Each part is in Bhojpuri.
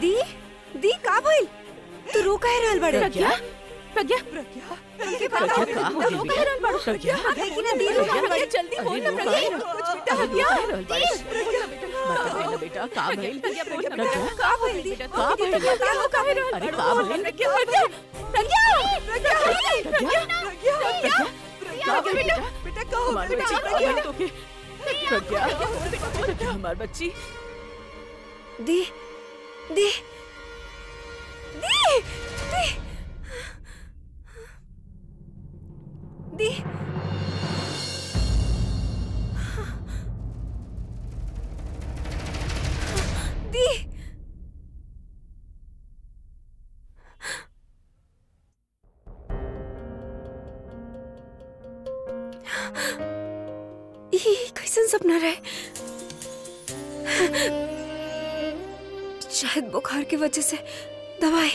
दी दी का भइल तू रो कह रहल बड़े प्रज्ञा प्रज्ञा प्रज्ञा प्रज्ञा का हो गई रो कह रहल बड़ो प्रज्ञा देखी ना दी रो कहल बड़ी जल्दी बोल ना प्रज्ञा प्रज्ञा बेटा का भइल प्रज्ञा का भइल दी का भइल का रो कह रहल अरे का भइल प्रज्ञा प्रज्ञा प्रज्ञा प्रज्ञा प्रज्ञा का भइल बेटा बेटा का हो हमार बेटा बच्ची का भइल तोके प्रज्ञा प्रज्ञा हमार बच्ची दी दी दी दी दी दी ई कैसन सपना रहे शायद बुखार की वजह से दवाई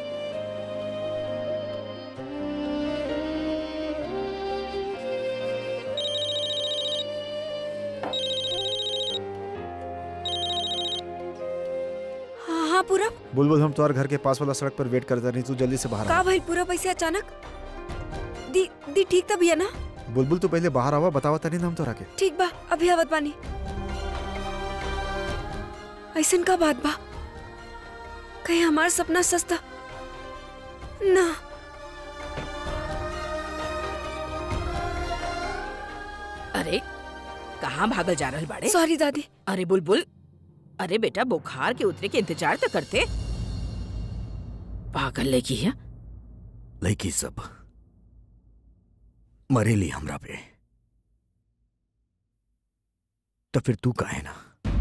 हाँ हाँ पूरब बुलबुल हम तुम्हारे घर के पास वाला सड़क पर वेट करते नहीं तू जल्दी से बाहर आ का भाई पूरब ऐसे अचानक दी दी ठीक तब है ना बुलबुल तू पहले बाहर आवा बतावा तनी ना हम तोरा के ठीक बा अभी आवत बानी ऐसन का बात बा कहीं हमार सपना सस्ता ना अरे कहाँ भागल जा रहल बाड़े सॉरी दादी अरे बुलबुल अरे बेटा बुखार के उतरे के इंतजार तो करते पागल लेकी है लड़की सब मरेली हमरा पे तो फिर तू काहे ना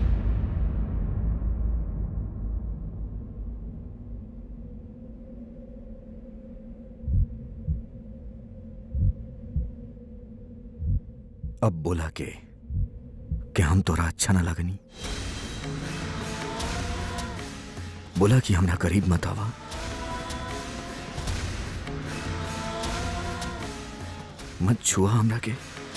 अब बोला के कि हम तोरा अच्छा ना लगनी बोला कि हमरा करीब मत आवा मत छुआ हमरा के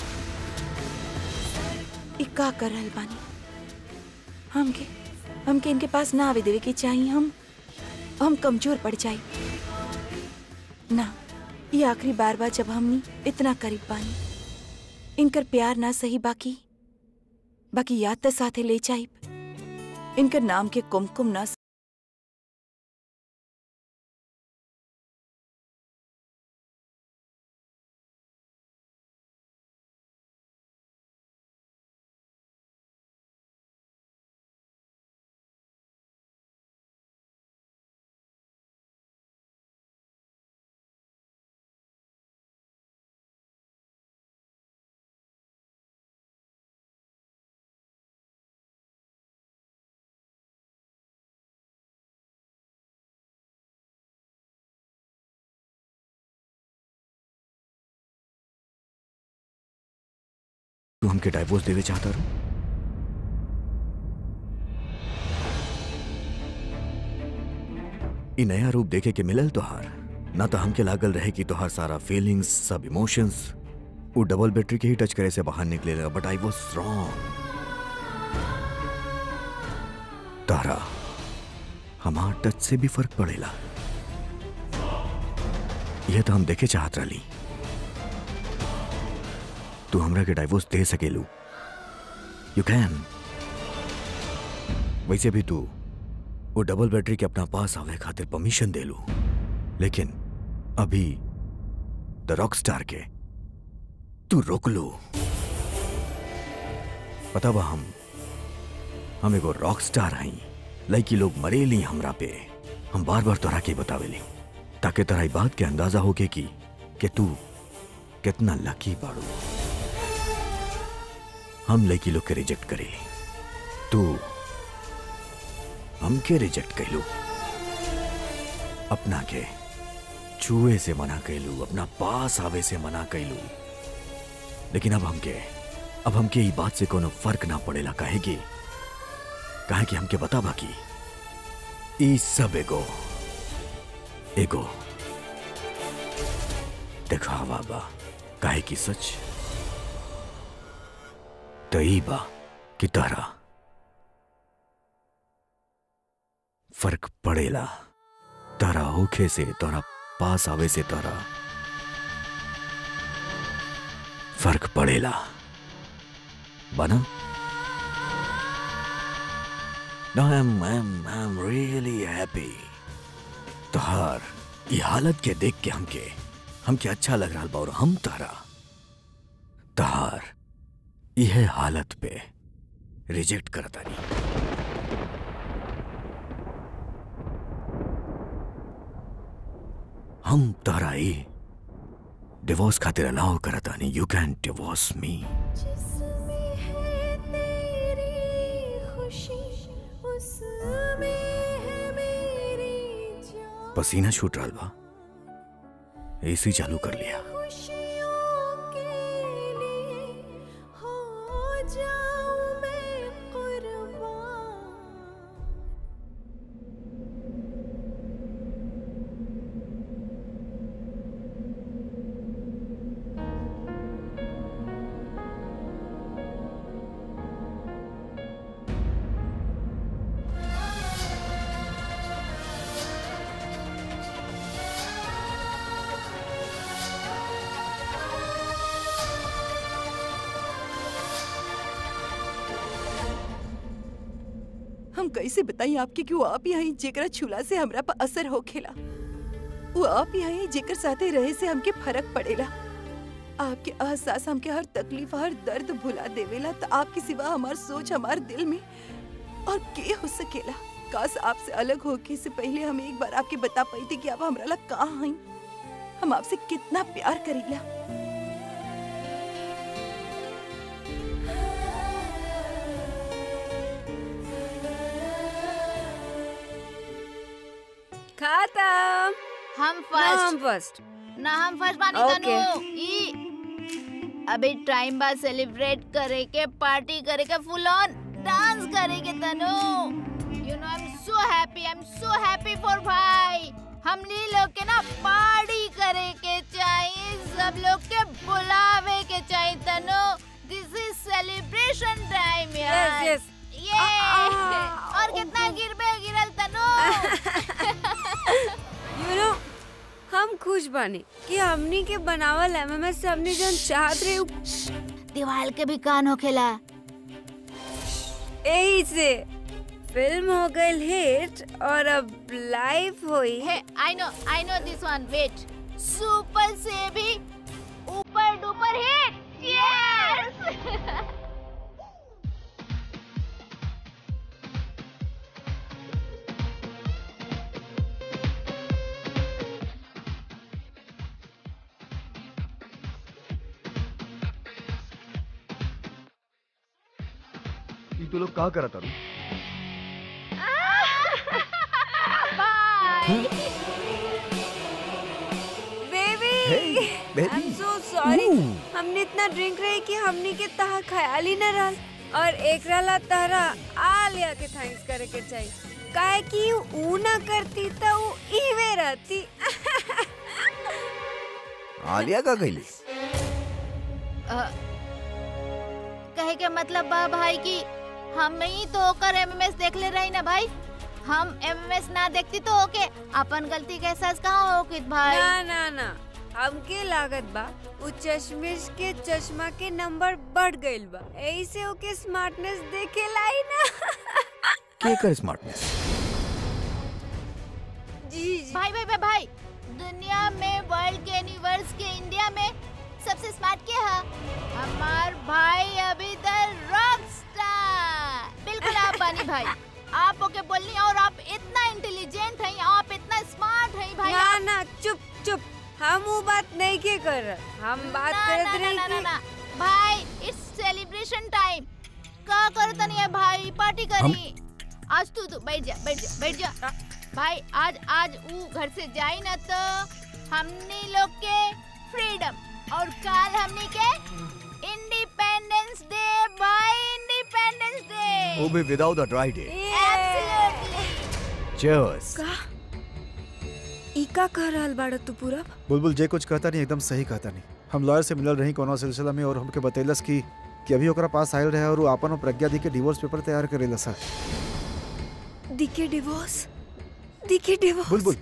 ई का कर रहल बानी हमके हमके इनके पास ना आवे देवे के चाहिए हम हम कमजोर पड़ जाए ना ये आखिरी बार बार जब हमनी इतना करीब बानी इनकर प्यार ना सही बाकी बाकी याद तो साथे ले जाइब इनकर नाम के कुमकुम ना तू हमके डाइवोर्स देवे चाहता रू ई नया रूप देखे के मिलल तोहार ना तो हमके लागल रहे कि तोहार सारा फीलिंग्स सब इमोशंस वो डबल बैटरी के ही टच करे से बाहर निकले बट आई वॉज रॉन्ग तारा हमार टच से भी फर्क पड़ेला यह तो हम देखे चाहत रही तू हमरा के डाइवोर्स दे सकेलू यू कैन वैसे भी तू वो डबल बैटरी के अपना पास आवे खातिर परमिशन दे लू लेकिन अभी द रॉक स्टार के तू रोक लो पता बा हम हम एगो रॉक स्टार हई लड़की लोग मरेली हमरा पे हम बार बार तोरा के बतावेली ताकि तोरा ई बात के अंदाजा होके कि कि तू कितना लकी बाड़ू हम लड़की लोग के रिजेक्ट करेली तू हमके रिजेक्ट कैलू अपना के छुए से मना कैलू अपना पास आवे से मना कैलू लेकिन अब हमके अब हमके ई बात से कोनो फर्क ना पड़ेला काहे कि काहे कि हमके बता बाकी ई सब एगो एगो दिखावा बा काहे कि सच तो ई बा कि तारा फर्क पड़ेला तारा होखे से तोरा पास आवे से तारा फर्क पड़ेला बना No, I'm, I'm, I'm really happy. तोहार ये हालत के देख के हमके हमके अच्छा लग रहा बा और हम तारा तहार यह हालत पे रिजेक्ट करता नहीं हम तारा ही डिवोर्स खातिर अलाउ करता नहीं यू कैन डिवोर्स मी जिसमें है तेरी खुशी उसमें है मेरी जान पसीना छूट रहा बा एसी चालू कर लिया खुशियों के लिए हो जाऊं मैं कुर्बान हम कैसे बताई आपके कि वो आप ही आई जेकरा छुला से हमरा पर असर हो खेला वो आप ही आई जेकर साथे रहे से हमके फर्क पड़ेला आपके एहसास हमके हर तकलीफ हर दर्द भुला देवेला तो आपके सिवा हमार सोच हमार दिल में और के हो सकेला काश आपसे अलग होके से पहले हम एक बार आपके बता पाई थी कि आप हमरा ला कहाँ आई हम आपसे कितना प्यार करेला खत्म हम नाम फर्स्ट फर्स्ट ना हम फर्स्ट बानी Okay. तनु ई अभी टाइम बाद सेलिब्रेट करे के पार्टी करे के फुल ऑन डांस करे के Tanu you know I am so happy I am so happy for भाई हमनी लोग के ना पार्टी करे के चाहिए सब लोग के बुलावे के चाहिए Tanu this is celebration time यार यस ये आ, और कितना गिरबे गिरल तनु यू नो हम खुश बानी कि हमनी के बनावल एमएमएस से हमनी जन चाहत रहे उ- दीवार के भी कान होखेला यही से फिल्म हो गई हिट और अब लाइव हुई Hey, I know, I know this one. Wait. Super से भी ऊपर डुपर हिट Yes! ई तू लोग का करत तारू Bye. Baby Hey, baby. I am so sorry Ooh. हमने इतना ड्रिंक रहे कि हमनी के तहा ख्याल ही न रहल और एकरा ला तहरा आलिया के थैंक्स करे के चाहिए काहे कि ऊ ना करती त ऊ इवे रहती आलिया का गईली अ, कहे के मतलब बा भाई कि हम ही तो ओकर एमएमएस देख ले रही ना भाई हम एमएमएस ना देखती तो ओके अपन गलती के एहसास कहाँ हो भाई ना ना ना हमके लागत बा उ चश्मिश के चश्मा के नंबर बढ़ गइल बा ऐसे ओके स्मार्टनेस देखे लाई ना के कर स्मार्टनेस जी जी भाई भाई भाई भाई दुनिया में वर्ल्ड के यूनिवर्स के इंडिया में सबसे स्मार्ट के है हमार भाई अभी तक रॉक स्टार बिल्कुल आप बानी भाई आप ओके बोलनी और आप इतना इंटेलिजेंट हैं आप इतना स्मार्ट हैं भाई ना आप- ना चुप चुप हम वो बात नहीं के कर रहे हम बात ना, करत ना, ना, रहे ना, ना, कि ना। भाई इट्स सेलिब्रेशन टाइम का करता नहीं है भाई पार्टी करी आज तू तू बैठ जा बैठ जा बैठ जा भाई आज आज ऊ घर से जाई ना तो हमनी लोग के फ्रीडम और काल हमनी के इंडिपेंडेंस डे भाई इंडिपेंडेंस वो डे भी without a dry day absolutely cheers का इका कह रहल बाड़ा तू पूरा बुलबुल जे कुछ कहता नहीं एकदम सही कहता नहीं हम लॉयर से मिलल रही कोनो सिलसिला में और हमके बतैलस कि कि अभी ओकरा पास आयल रहे और वो आपन और प्रज्ञा दी के डिवोर्स पेपर तैयार करेला सर दिखे डिवोर्स दी के डिवोर्स बुलबुल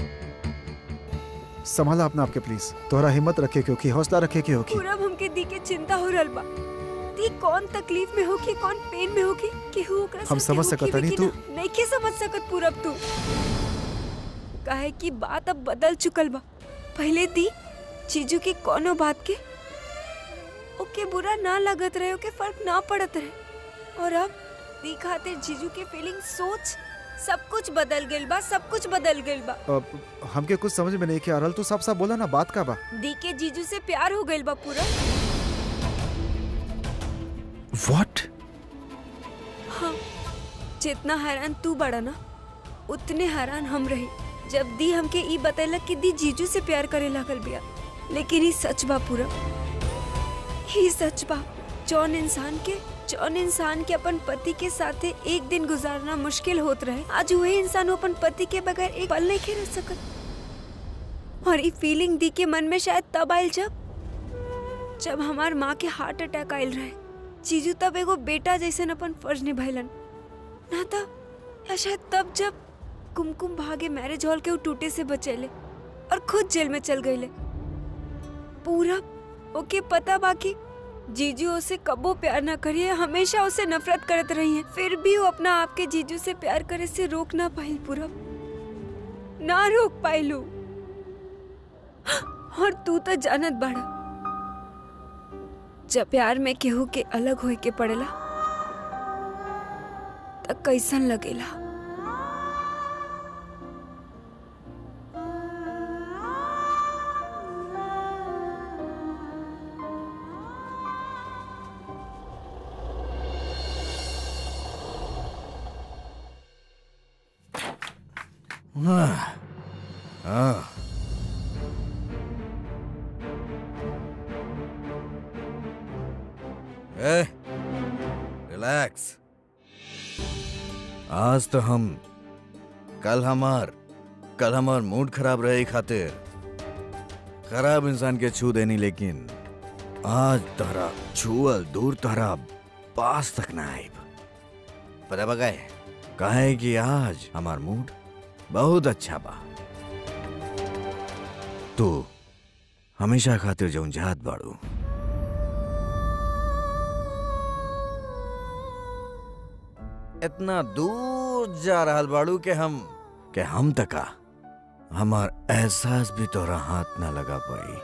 संभाला अपना आपके प्लीज तोहरा हिम्मत रखे क्योंकि हौसला रखे के होगी पूरब हमके दी के चिंता हो रहल बा दी कौन तकलीफ में होगी कौन पेन में होगी केहू ओकरा हम साथे समझ होगी सकत हनी, भी कि तू- ना? नइखे समझ सकत पूरब तू काहे कि बात अब बदल चुकल बा पहले दी चीजू की कोनो बात के ओके बुरा ना लगत रहे ओके फर्क ना पड़त रहे और अब दी खातिर जीजू के फीलिंग सोच सब कुछ बदल गइल बा सब कुछ बदल गइल बा अब हमके कुछ समझ में नहीं के आ रहल तू साफ साफ बोला ना बात का बा दी के जीजू से प्यार हो गइल बा पूरा व्हाट हाँ जितना हैरान तू बड़ा ना उतने हैरान हम रही जब दी हमके ई बतैलक कि दी जीजू से प्यार करे लागल बिया लेकिन ई सच बा पूरा ही सच बा जौन इंसान के जौन इंसान के अपन पति के साथे एक दिन गुजारना मुश्किल होत रहे आज वही इंसान अपन पति के बगैर एक पल नहीं खेल सकत और ई फीलिंग दी के मन में शायद तब आयल जब जब हमार माँ के हार्ट अटैक आयल रहे जीजू तब एगो बेटा जैसन अपन फर्ज निभाइलन ना तब या शायद तब जब कुमकुम भागे मैरिज हॉल के वो टूटे से बचेले और खुद जेल में चल गईले पूरा ओके पता बाकी जीजू उसे कबो प्यार ना करिए हमेशा उसे नफरत करत रही है फिर भी वो अपना आपके जीजू से प्यार करे से रोक ना पाइल पूरा ना रोक पाइलू और तू तो जानत बाड़ा जब प्यार में केहू के अलग होए के पड़ेला त कैसन लगेला हाँ ए रिलैक्स आज तो हम कल हमार कल हमार मूड खराब रहे खातिर खराब इंसान के छू देनी लेकिन आज तहरा छुअल दूर तहरा पास तक ना आइब पता बगाए काहे कि आज हमार मूड बहुत अच्छा बा तू हमेशा खातिर जौन जात बाड़ू इतना दूर जा रहल बाड़ू के हम के हम तका हमार एहसास भी तोरा हाथ ना लगा पाई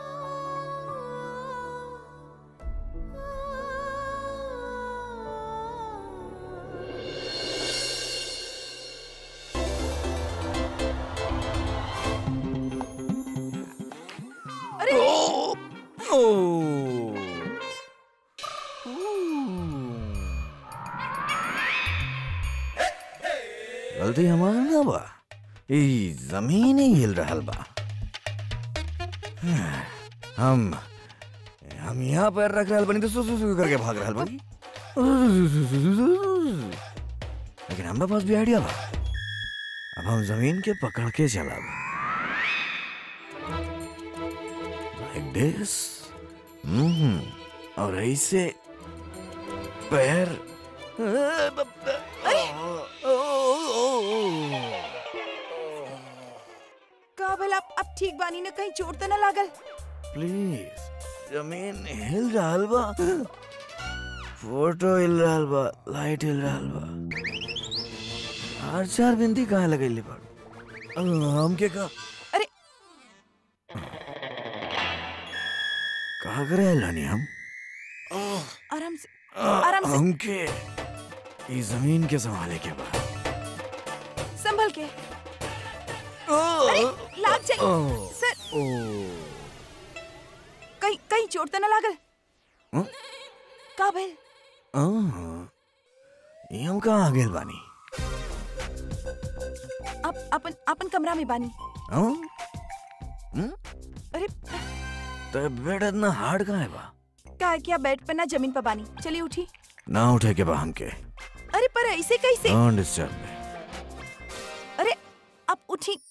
गलती हमार ना बा ई जमीन ही हिल रहल बा हम हम यहाँ पैर रख रहल बनी तो सु सु सु करके भाग रहल बनी लेकिन हमरा पास भी आइडिया बा अब हम जमीन के पकड़ के चलब लाइक दिस हम्म और ऐसे पैर का भला अब अब ठीक बानी ना कहीं चोट तो ना लागल प्लीज जमीन हिल रहल बा फोटो हिल रहल बा लाइट हिल रहल बा हर चार बिंदी कहाँ लगैले बा हम के का अरे कहा करे लानी हम आराम से आराम से हमके ई जमीन के संभाले के बा संभल के अरे लाग जाए ओह। सर ओ कहीं कहीं चोट तो ना लागल हं? का भइल आह, ई हम कहाँ आ गेल बानी अब अपन अपन कमरा में बानी हाँ? हं? अरे तो बेड इतना हार्ड कहाँ है बा का क्या बेड पे ना जमीन पर बानी चलिए उठी ना उठे के बा हमके अरे पर ऐसे कैसे डोंट डिस्टर्ब मी अरे आप उठी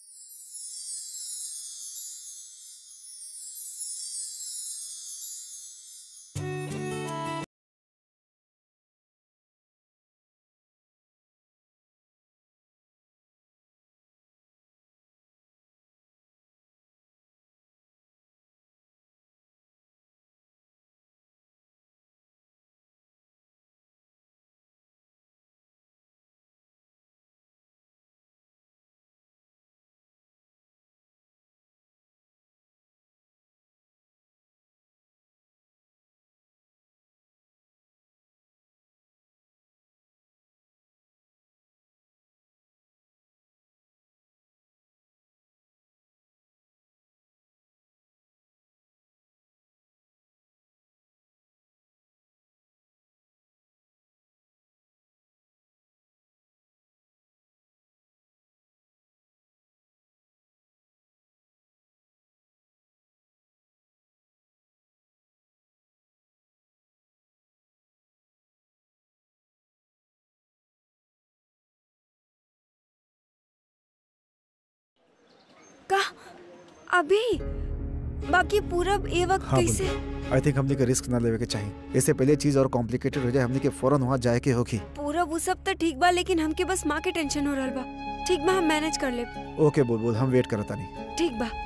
का अभी बाकी पूरब ए वक्त हाँ कैसे आई थिंक हमने के रिस्क ना लेवे के चाहिए इससे पहले चीज और कॉम्प्लिकेटेड हो जाए हमने के फौरन वहाँ जाए के होगी पूरब वो सब तो ठीक बा लेकिन हमके बस माँ के टेंशन हो रहल बा ठीक बा हम मैनेज कर ले ओके बोल बोल हम वेट करता नहीं ठीक बा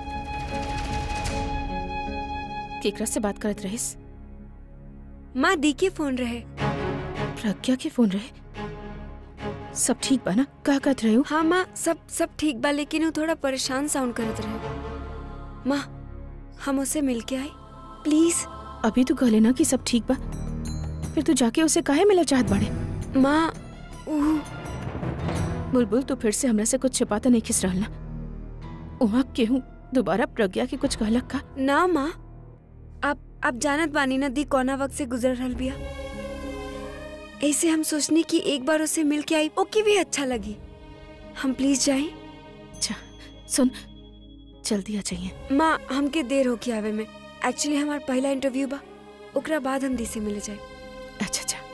केकरा से बात करत रहिस माँ दी के फोन रहे प्रज्ञा के फोन रहे सब ठीक बा ना का कहत रहे हो हाँ माँ सब सब ठीक बा लेकिन वो थोड़ा परेशान साउंड करत रहे माँ हम उसे मिल के आए प्लीज अभी तू कहले ना कि सब ठीक बा फिर तू जाके उसे काहे मिला चाहत बाड़े माँ ऊ बुलबुल तू फिर से हमरा से कुछ छिपाता नहीं खिस रहल ना वहाँ केहू दोबारा प्रज्ञा के कुछ कहलक का ना माँ आप आप जानत बानी ना दी कौना वक्त से गुजर रहल बिया ऐसे हम सोचनी कि एक बार उसे मिल के आई ओके भी अच्छा लगी हम प्लीज जाए अच्छा सुन जल्दी आ जाइए माँ हमके देर हो के आवे में एक्चुअली हमार पहला इंटरव्यू बा ओकरा बाद हम दी से मिले जाए अच्छा अच्छा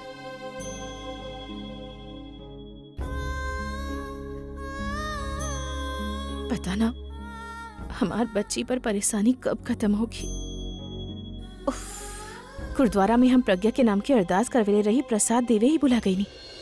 पता ना हमार बच्ची पर परेशानी कब खत्म होगी उफ, गुरुद्वारा में हम प्रज्ञा के नाम की अरदास करवेले रही प्रसाद देवे ही बुला गई नहीं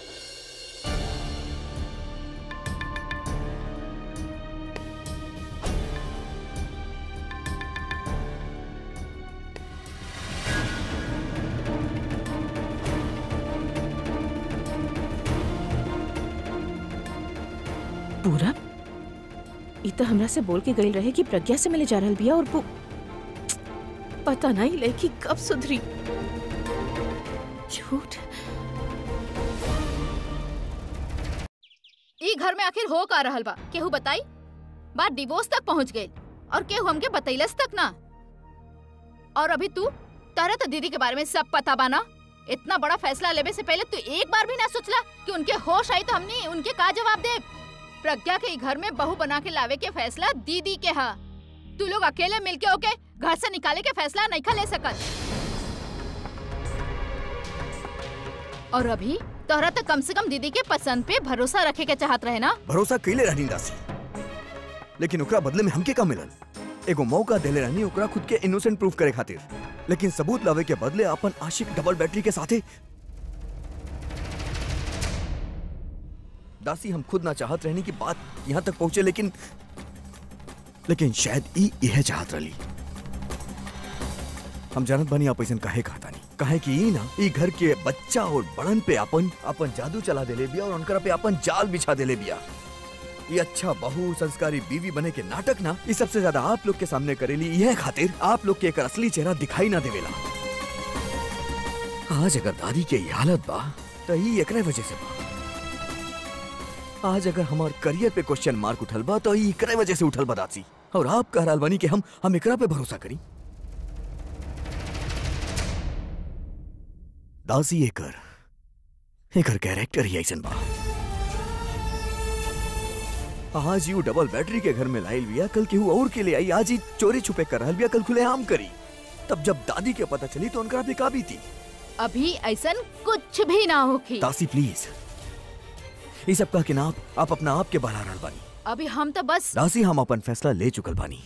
पूरा ई तो हमरा से बोल के गई रहे कि प्रज्ञा से मिले जा रहल बिया और वो पता नहीं लड़की कब सुधरी झूठ ई घर में आखिर हो का रहल बा केहू बताई बात डिवोर्स तक पहुंच गई और केहू हमके बतैलस तक ना और अभी तू तारा तो दीदी के बारे में सब पता बा ना इतना बड़ा फैसला लेवे से पहले तू एक बार भी ना सोचला कि उनके होश आई तो हमने उनके का जवाब दे प्रज्ञा के ई घर में बहू बना के लावे के फैसला दीदी के हा तू लोग अकेले मिलके ओके घर से निकाले के फैसला नहीं खा ले सकत और अभी तोहरा तो कम से कम दीदी के पसंद पे भरोसा रखे के चाहत रहे ना भरोसा कैले रहनी दासी लेकिन ओकरा बदले में हमके का मिलल एगो मौका देले रहनी ओकरा खुद के इनोसेंट प्रूफ करे खातिर लेकिन सबूत लावे के बदले अपन आशिक डबल बैटरी के साथे दासी हम खुद ना चाहत रहनी कि बात यहाँ तक पहुंचे लेकिन लेकिन शायद ई यह चाहत रही हम जानत बानी आप ऐसन काहे कहता नहीं काहे कि ई ना ई घर के बच्चा और बड़न पे अपन अपन जादू चला देले बिया और उनकरा पे अपन जाल बिछा देले बिया ये अच्छा बहु संस्कारी बीवी बने के नाटक ना ये सबसे ज्यादा आप लोग के सामने करेली यह खातिर आप लोग के एक असली चेहरा दिखाई ना देवेला आज अगर दादी के ये हालत बा तो ही एकरे वजह से बा आज अगर हमार करियर पे क्वेश्चन मार्क उठल बा तो ई एकरे वजह से उठल बा दासी और आप कह रहल बानी कि हम हम एकरा पे भरोसा करी दासी एकर एकर कैरेक्टर ही ऐसन बा आज यू डबल बैटरी के घर में लाइल बिया कल केहू और के लिए आई आज ही चोरी छुपे कर रहल बिया कल खुले आम करी तब जब दादी के पता चली तो उनका पे काबी थी अभी ऐसन कुछ भी ना होखी दासी प्लीज ये सब कह के ना आप, आप अपना आप के बढ़ा रहल बानी अभी हम तो बस दासी हम अपन फैसला ले चुकल बानी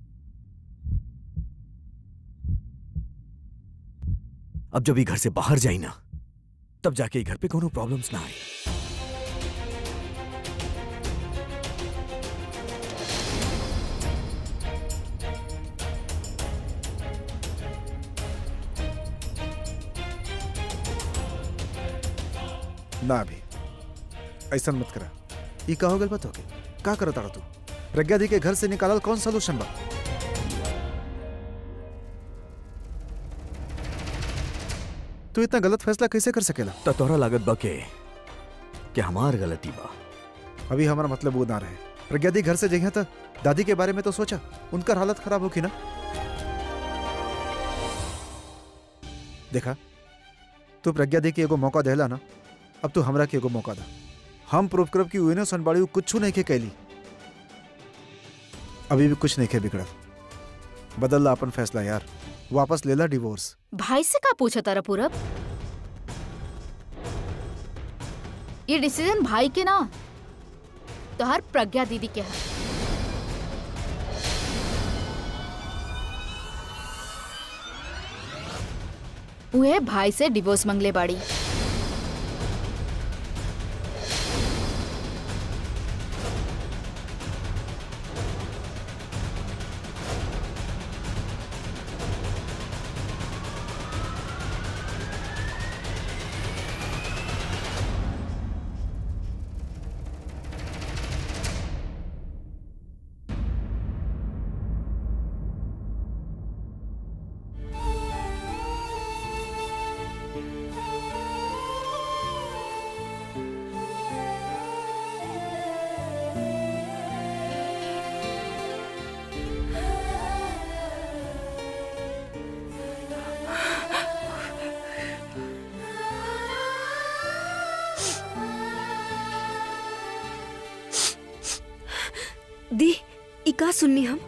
अब जब ये घर से बाहर जाई ना तब जाके ये घर पे कोनो प्रॉब्लम्स ना आए ना अभी ऐसा मत करा ये का हो गल बात होके का करत तारा तू प्रज्ञा दी के घर से निकालल कौन सोल्यूशन बा तू इतना गलत फैसला कैसे कर सकेला तो तोहरा लागत बा के कि हमार गलती बा अभी हमारा मतलब वो ना रहे प्रज्ञा दी घर से जगह था दादी के बारे में तो सोचा उनका हालत खराब होगी ना देखा तू प्रज्ञा दी के एगो मौका देला ना अब तू हमरा के एगो मौका दा हम प्रूफ करब कि उइनो सनबाड़ी उ कुछ नहीं के कैली अभी भी कुछ नहीं के बिगड़ल बदल ला अपन फैसला यार वापस ले ला डिवोर्स भाई से का पूछा तारा पूरब ये डिसीजन भाई के ना तो हर प्रज्ञा दीदी के है उहे भाई से डिवोर्स मंगले बाड़ी दी ई का सुननी हम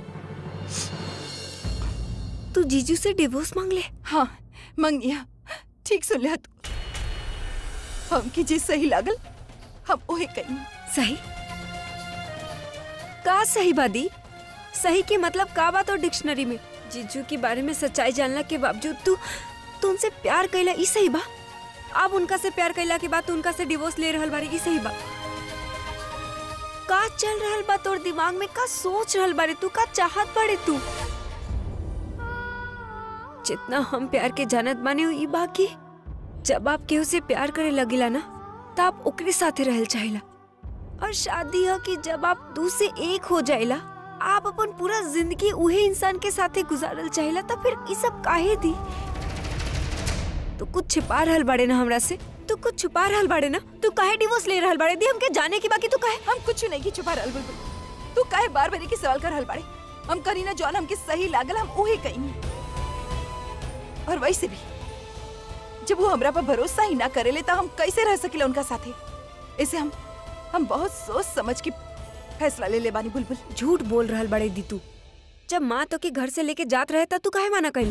तू जीजू से डिवोर्स मांग ले हाँ मंगिया ठीक सुन लिया तू हमके जे सही लागल हम ओहे कही सही का सही बादी सही के मतलब का बात और डिक्शनरी में जीजू के बारे में सच्चाई जानला के बावजूद तू तू उनसे प्यार कैला ई सही बा अब उनका से प्यार कैला के बाद तू उनका से डिवोर्स ले रहल बारी ई सही बा का चल रहल बा तोर दिमाग में का सोच रहल बारे तू का चाहत बारे तू जितना हम प्यार के जानत बाने हो ई बाकी जब आप केहू से प्यार करे लगिला ना त आप ओकरे साथे रहल चाहिला और शादी है कि जब आप दू से एक हो जाइला आप अपन पूरा जिंदगी उहे इंसान के साथे गुजारल चाहिला तो फिर ई सब काहे दी तू कुछ छिपा रहल बाड़े ना हमरा से तू कुछ छुपा रहल बाड़े ना तू काहे डिवोर्स ले रहल बाड़े दी हमके जाने की बाकी तू काहे हम कुछ नहीं की छुपा रहल बुलबुल तू काहे बार बार की सवाल कर रहल बाड़े हम करी ना जौन हमके सही लागल हम ओहे कही और वैसे भी जब वो हमरा पर भरोसा ही ना करेले तो हम कैसे रह सकिला उनका साथे ऐसे हम हम बहुत सोच समझ के फैसला ले ले बानी बुलबुल झूठ बोल रहल बाड़े दी तू जब माँ तो के घर से लेके जात रहे था तू काहे माना कैले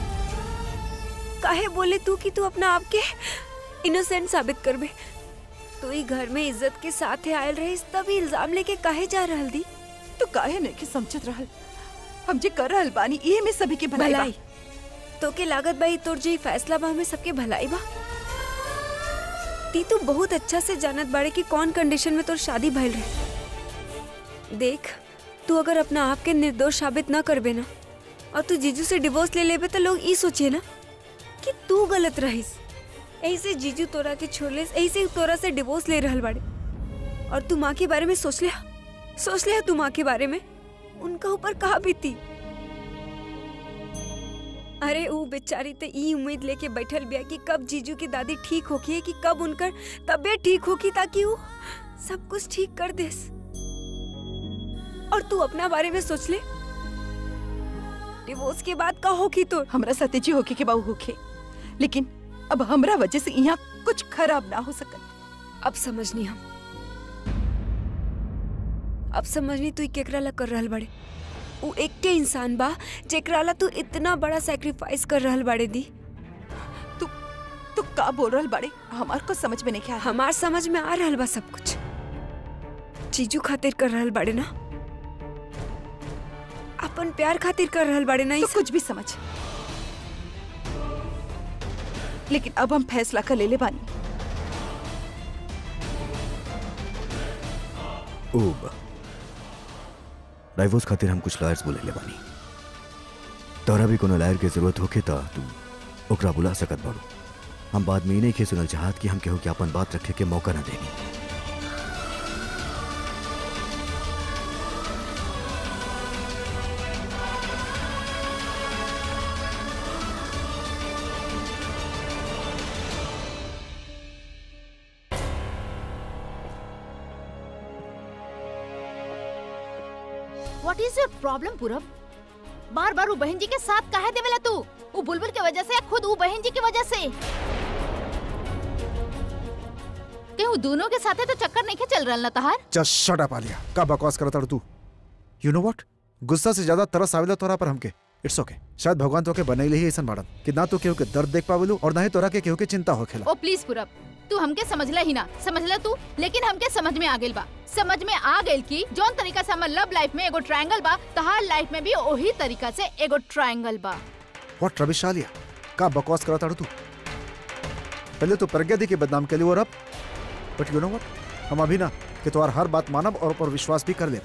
काहे बोले तू कि तू अपना आप के इनोसेंट साबित करबे तू ही घर में इज्जत के साथ आयल रही तभी इल्जाम लेके काहे जा रहल दी तू काहे नहीं के समझत रहल हम जे कर रहल बानी ये में सभी के भलाई बा। भलाई तो के लागत भाई तोर जे ई फैसला बा हमें सबके भलाई बा ती तू बहुत अच्छा से जानत बाड़े कि कौन कंडीशन में तोर शादी भइल रहे देख तू अगर अपना आप के निर्दोष साबित ना करबे ना और तू जीजू से डिवोर्स ले लेबे तो लोग ई सोचिए ना कि तू गलत रहिस ऐसे जीजू तोरा के छोड़ले ऐसे तोरा से डिवोर्स ले रहल बाड़े और तू माँ के बारे में सोच लिया सोच लिया तू माँ के बारे में उनका ऊपर कहा बीती अरे ऊ बेचारी तो ई उम्मीद लेके बैठल बिया कि कब जीजू की दादी ठीक होगी कि कब उनकर तबीयत ठीक होगी ताकि वो सब कुछ ठीक कर देस और तू अपना बारे में सोच ले डिवोर्स के बाद का होगी तो हमरा साथे जी होके के बाऊ होके लेकिन अब हमरा वजह से यहाँ कुछ खराब ना हो सकत अब समझनी हम अब समझनी तू ई केकरा ला कर रहल बड़े ऊ एकटे इंसान बा जेकरा ला तू इतना बड़ा सैक्रिफाइस कर रहल बाड़े दी तू तू का बोल रहल बाड़े हमार को समझ में नहीं क्या हमार समझ में आ रहल बा सब कुछ जीजू खातिर कर रहल बाड़े ना अपन प्यार खातिर कर रहल बाड़े ना ई तो सब? कुछ भी समझ लेकिन अब हम फैसला कर ले ले बानी ओब डाइवोर्स खातिर हम कुछ लॉयर्स बुले ले बानी तोरा भी कोनो लॉयर के जरूरत होखे त तू ओकरा बुला सकत बाड़ू हम बाद में ई नहीं के सुनल चाहत कि हम केहू के अपन बात रखे के मौका न देनी व्हाट इज योर प्रॉब्लम पूरब बार बार वो बहन जी के साथ काहे देवेला तू वो बुलबुल की वजह से या खुद वो बहन जी की वजह से कहीं वो दोनों के साथ है तो चक्कर नहीं के चल रहा ना तहार जस्ट शट अप आलिया का बकवास करत तू यू नो व्हाट गुस्सा से ज्यादा तरस आवेला तोरा पर हमके इट्स ओके शायद भगवान तोके बनैले ही ऐसन बाड़न कि ना तो केहू के दर्द देख पावेलू और ना ही तोरा के केहू के चिंता होखेला ओ प्लीज पूरब तू हमके समझला ही ना समझला तू लेकिन हमके समझ में आ गेल बा समझ में आ गेल कि जौन तरीका से हमर लव लाइफ में एगो ट्रायंगल बा तहार लाइफ में भी वही तरीका से एगो ट्रायंगल बा व्हाट रबिश आलिया का बकवास करा ताड़ू तू पहले तो प्रज्ञा दी के बदनाम के लिए और अब बट यू नो व्हाट हम अभी ना कि तुम्हार हर बात मानब और पर विश्वास भी कर ले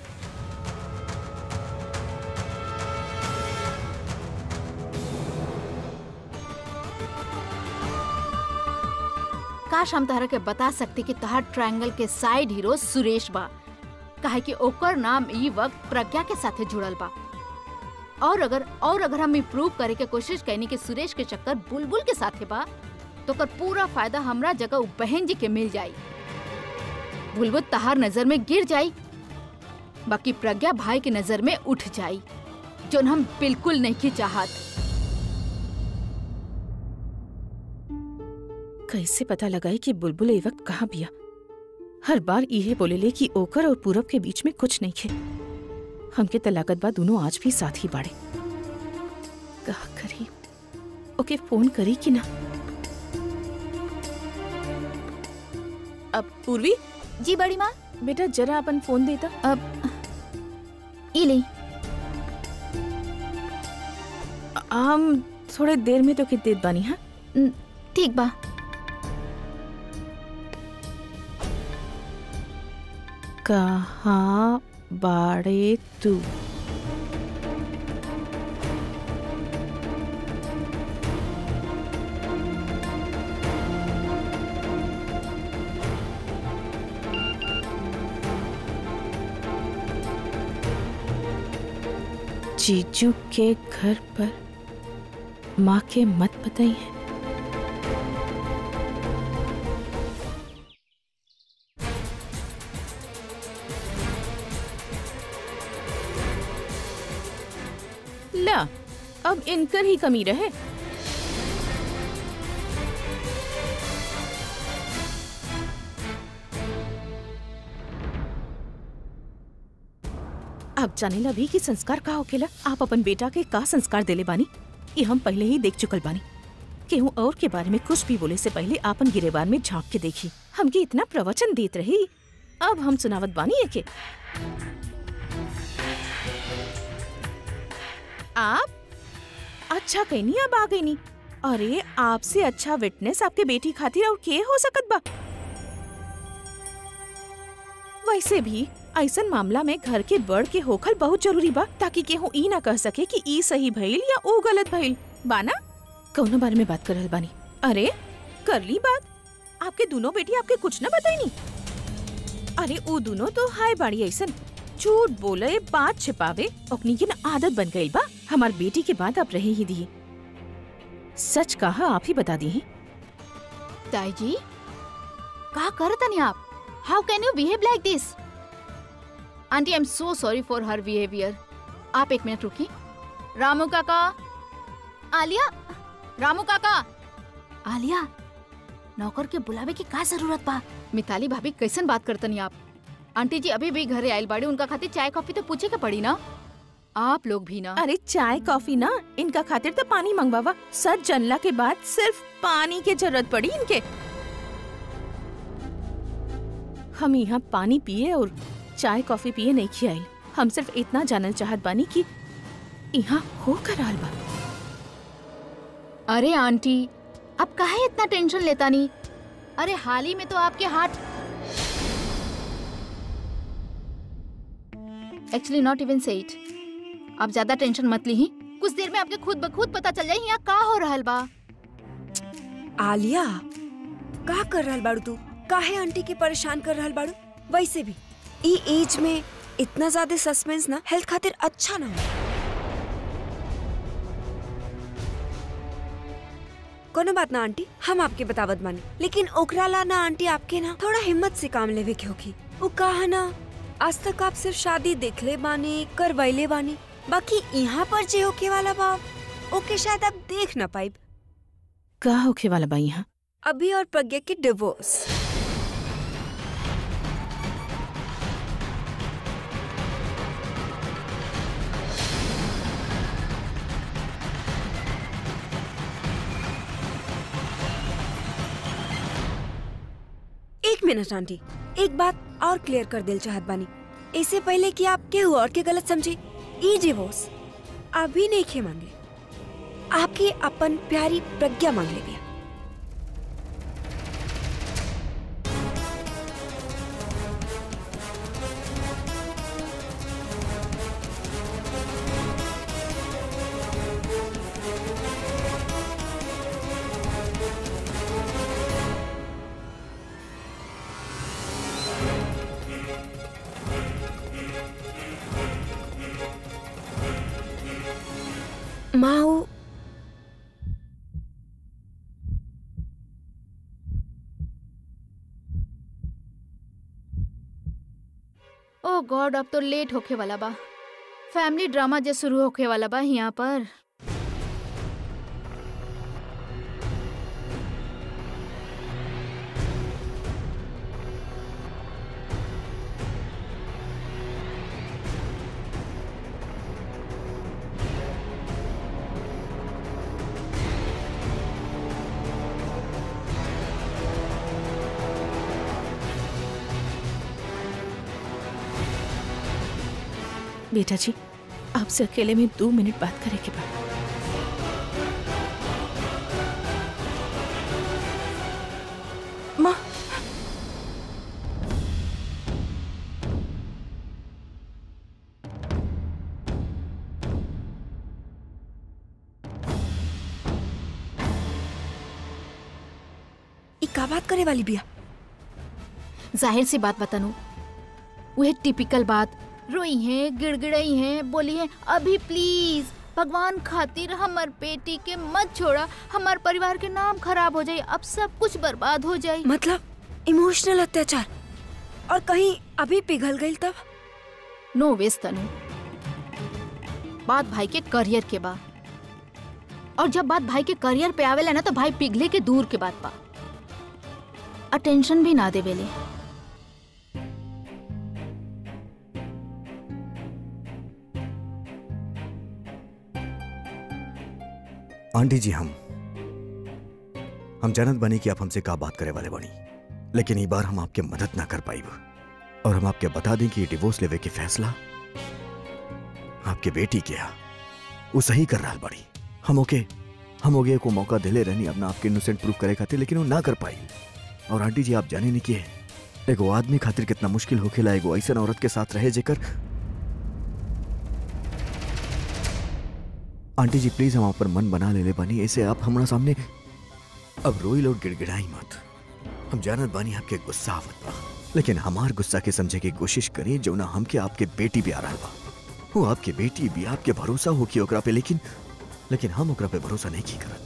काश हम तहरा के बता सकते कि तहार ट्रायंगल के साइड हीरो सुरेश बा काहे कि ओकर नाम ई वक्त प्रज्ञा के साथे जुड़ल बा और अगर और अगर हम प्रूव करे के कोशिश कैनी कि सुरेश के चक्कर बुलबुल के साथे बा तो ओकर पूरा फायदा हमरा जगह उ बहन जी के मिल जाई बुलबुल तहार नजर में गिर जाई बाकी प्रज्ञा भाई के नजर में उठ जाई जोन हम बिल्कुल नहीं चाहत कैसे पता लगाई कि बुलबुल ए वक्त कहाँ बिया हर बार इहे बोलेले कि ओकर और पूरब के बीच में कुछ नहीं खे हमके तलाकत बा दोनों आज भी साथ ही बाड़े कहा करी ओके फोन करी कि ना अब पूर्वी जी बड़ी माँ बेटा जरा अपन फोन देता अब ई ले हम थोड़े देर में तो कित देत बानी हाँ ठीक बा कहाँ बाड़े तू जीजू के घर पर माँ के मत बताई है ला अब इनकर ही कमी रहे अब जानेला भी कि संस्कार का होखेला आप अपन बेटा के का संस्कार देले बानी ये हम पहले ही देख चुकल बानी केहू और के बारे में कुछ भी बोले से पहले आपन गिरेबान में झांक के देखी हमके इतना प्रवचन देत रही अब हम सुनावत बानी एके आप अच्छा कहनी अब आ गई नी अरे आपसे अच्छा विटनेस आपके बेटी खातिर और के हो सकत बा वैसे भी ऐसन मामला में घर के बड़ के होखल बहुत जरूरी बा ताकि केहू ई ना कह सके कि ई सही भइल या ऊ गलत भइल बाना कौनो बारे में बात कर रहल बानी अरे कर ली बात आपके दोनों बेटी आपके कुछ ना बताई नी अरे ऊ दोनों तो हाय बाड़ी ऐसन झूठ बोले बात छिपावे ओकनी की ना आदत बन गई बा हमार बेटी के बाद आप रहे ही दिए सच कहा आप ही बता दी ताई जी का करतनी आप how can you behave like this aunty I am so sorry for her behaviour आप एक मिनट रुकी रामू काका आलिया रामू काका आलिया नौकर के बुलावे की का जरूरत बा मिताली भाभी कैसन बात करतनी आप आंटी जी अभी भी घरे आयल बाड़ी उनका खातिर चाय कॉफी तो पूछे के पड़ी ना आप लोग भी ना अरे चाय कॉफी ना इनका खातिर तो पानी मंगवावा सच जनला के बाद सिर्फ पानी की जरूरत पड़ी इनके हम यहाँ पानी पिए और चाय कॉफी पिए नहीं खियाई हम सिर्फ इतना जानल चाहत बानी कि यहाँ हो कर आल बा अरे आंटी अब काहे इतना टेंशन लेता नहीं अरे हाल ही में तो आपके हाथ actually not even say it आप ज्यादा टेंशन मत ली कुछ देर में आपके खुद ब खुद पता चल जाए यहाँ का हो रहल बा आलिया का कर रहल बाड़ू तू काहे आंटी के परेशान कर रहल बाड़ू वैसे भी ई एज में इतना ज्यादा सस्पेंस ना हेल्थ खातिर अच्छा ना हो कोनो बात ना आंटी हम आपके बतावत बानी लेकिन ओकरा ला ना आंटी आपके ना थोड़ा हिम्मत से काम लेवे के होगी वो कहा ना आज तक आप सिर्फ शादी देखले बानी करवैले बानी बाकी यहाँ पर जे होके वाला बा ओके शायद आप देख ना पाइब का होखे वाला बा यहाँ अभी और प्रज्ञा के डिवोर्स एक मिनट आंटी एक बात और क्लियर कर दिल चाहत बानी इससे पहले कि आप केहू और के गलत समझे ई डिवोर्स अभी नहीं खे मांगे आपकी अपन प्यारी प्रज्ञा मांग ले बिया माँ वो ओ गॉड अब तो लेट होखे वाला बा फैमिली ड्रामा जे शुरू होखे वाला बा यहाँ पर बेटा जी आपसे अकेले में दो मिनट बात करे के बाद माँ ई का बात करे वाली बिया जाहिर सी बात बतानू वह टिपिकल बात रोई है गिड़गिड़ाई है बोली है अभी प्लीज भगवान खातिर हमार बेटी के मत छोड़ा हमार परिवार के नाम खराब हो जाए अब सब कुछ बर्बाद हो जाए मतलब इमोशनल अत्याचार और कहीं अभी पिघल गई तब नो वेस्ट तनु बात भाई के करियर के बा और जब बात भाई के करियर पे आवेला ना तो भाई पिघले के दूर के बात बा अटेंशन भी ना देवेले आंटी जी हम हम जानत बनी कि आप हमसे का बात करे वाले बनी लेकिन ई बार हम आपके मदद ना कर पाई और हम आपके बता दें कि ये डिवोर्स लेवे के फैसला आपके बेटी के हा वो सही कर रहा बड़ी हम ओके हम ओके को मौका दिले रहनी अपना आपके इनोसेंट प्रूव करे खातिर लेकिन वो ना कर पाई और आंटी जी आप जाने नहीं कि एगो आदमी खातिर कितना मुश्किल होखेला एगो ऐसा औरत के साथ रहे जेकर आंटी जी प्लीज हम आप पर मन बना ले ले बानी ऐसे आप हमारा सामने अब रोई और गिड़गिड़ाई मत हम जानत बानी आपके गुस्सा आवत बा लेकिन हमार गुस्सा के समझे की कोशिश करी जो ना हमके आपके बेटी भी आ रहा बा वो आपके बेटी भी आपके भरोसा हो कि ओकरा पे लेकिन लेकिन हम ओकरा पे भरोसा नहीं की करत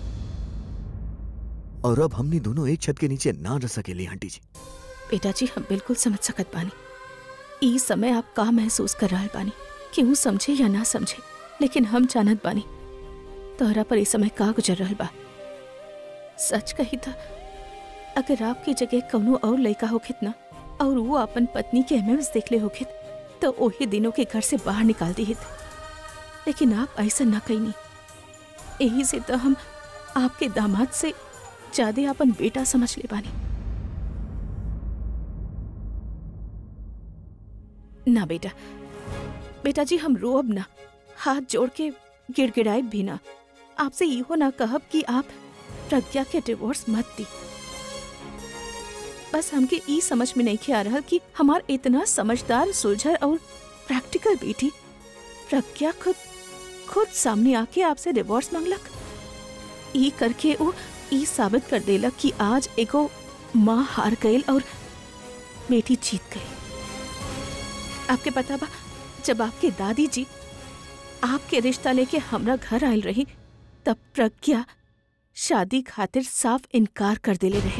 और अब हमनी दोनों एक छत के नीचे ना रह सकेली आंटी जी बेटा जी हम बिल्कुल समझ सकत बानी ई समय आप का महसूस कर रहा बानी क्यों समझे या ना समझे लेकिन हम जानत बानी तोहरा पर इस समय का गुजर रहल बा सच कही था अगर आपकी जगह कौनो और लड़का होखित ना और वो अपन पत्नी के एमएमएस देखले होखित तो ओही दिनों के घर से बाहर निकाल दिहित लेकिन आप ऐसा ना कहीं यही से तो हम आपके दामाद से ज्यादा अपन बेटा समझ ले बानी ना बेटा बेटा जी हम रोब ना हाथ जोड़ के गिड़गिड़ाए भी ना आपसे इहो ना कहब कि आप प्रज्ञा के डिवोर्स मत दी बस हमके ई समझ में नहीं आ रहा कि हमार इतना समझदार सुलझर और प्रैक्टिकल बेटी प्रज्ञा खुद खुद सामने आके आपसे डिवोर्स मांगलक ई करके वो ई साबित कर देलक कि आज एगो माँ हार गई और बेटी जीत गई आपके पता बा जब आपके दादी जी आपके रिश्ता लेके हमरा घर आयल रही तब प्रज्ञा शादी खातिर साफ इनकार कर देले रहे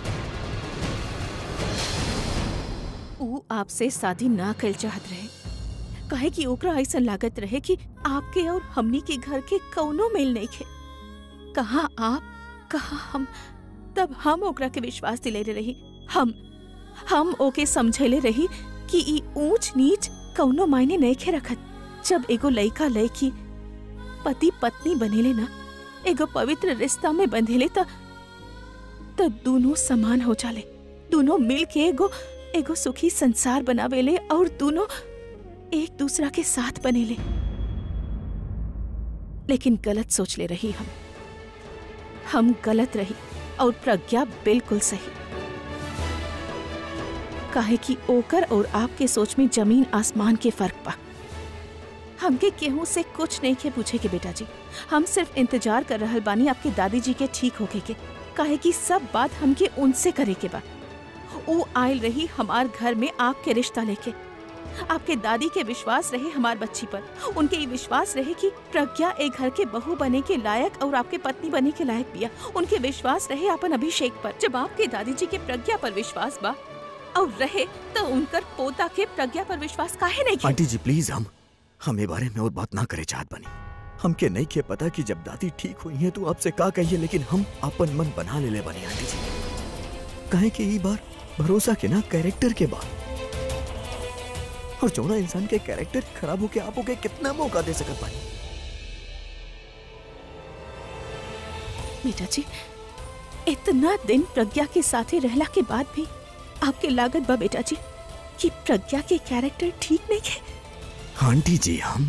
ऊ आपसे शादी ना कल चाहत रहे कहे कि ओकरा ऐसा लागत रहे कि आपके और हमनी के घर के कौनो मेल नहीं खे कहा आप कहा हम तब हम ओकरा के विश्वास दिले रही हम हम ओके समझेले रही कि ई ऊंच नीच कौनो मायने नहीं खे रखत जब एगो लइका लड़की पति पत्नी बनेले ना एगो पवित्र रिश्ता में बंधेले त त दोनों समान हो जाले दोनों मिल के एगो एगो सुखी संसार बनावेले और दोनों एक दूसरा के साथ बनेले लेकिन गलत सोच ले रही हम हम गलत रही और प्रज्ञा बिल्कुल सही काहे कि ओकर और आपके सोच में जमीन आसमान के फर्क बा हमके केहू से कुछ नहीं के पूछे के बेटा जी हम सिर्फ इंतजार कर रहल बानी आपके दादी जी के ठीक होके के काहे कि सब बात हमके उनसे करे के बा वो आयल रही हमार घर में आपके रिश्ता लेके आपके दादी के विश्वास रहे हमार बच्ची पर उनके ये विश्वास रहे कि प्रज्ञा एक घर के बहू बने के लायक और आपके पत्नी बने के लायक बिया उनके विश्वास रहे अपन अभिषेक पर जब आपके दादी जी के प्रज्ञा पर विश्वास बा और रहे तो उनकर पोता के प्रज्ञा पर विश्वास काहे नहीं किया आंटी जी प्लीज हम हम ये बारे में और बात ना करे चाहत बनी हमके नहीं के पता कि जब दादी ठीक हुई है तो आपसे का कहिए लेकिन हम अपन मन बना ले ले बनी आंटी जी कहे कि ई बार भरोसा के ना कैरेक्टर के बात और जोना इंसान के कैरेक्टर खराब होके आप होके कितना मौका दे सकत बानी बेटा जी इतना दिन प्रज्ञा के साथे रहला के बाद भी आपके लागत बा बेटा जी कि प्रज्ञा के कैरेक्टर ठीक नहीं है आंटी जी हम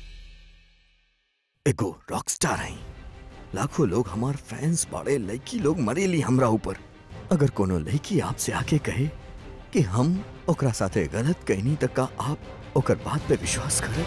एगो रॉकस्टार हैं लाखों लोग हमार फैंस बाड़े लड़की लोग मरेली हमरा ऊपर अगर कोनो लड़की आपसे आके कहे कि हम ओकरा साथे गलत कहनी तक का आप ओकर बात पे विश्वास करे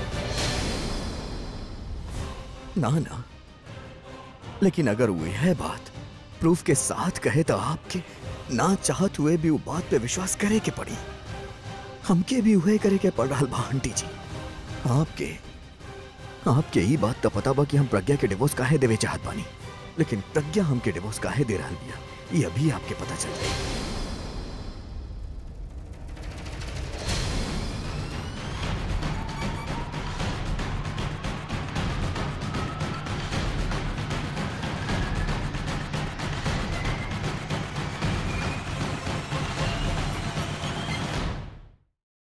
ना ना लेकिन अगर वो है बात प्रूफ के साथ कहे तो आपके ना चाहत हुए भी वो बात पे विश्वास करे के पड़ी हमके भी वह करे के पड़ रहा बा आंटी जी आपके आपके ही बात तो पता बा कि हम प्रज्ञा के डिवोर्स काहे देवे चाहत बानी लेकिन प्रज्ञा हमके डिवोर्स काहे दे रहल बिया ये अभी आपके पता चल गई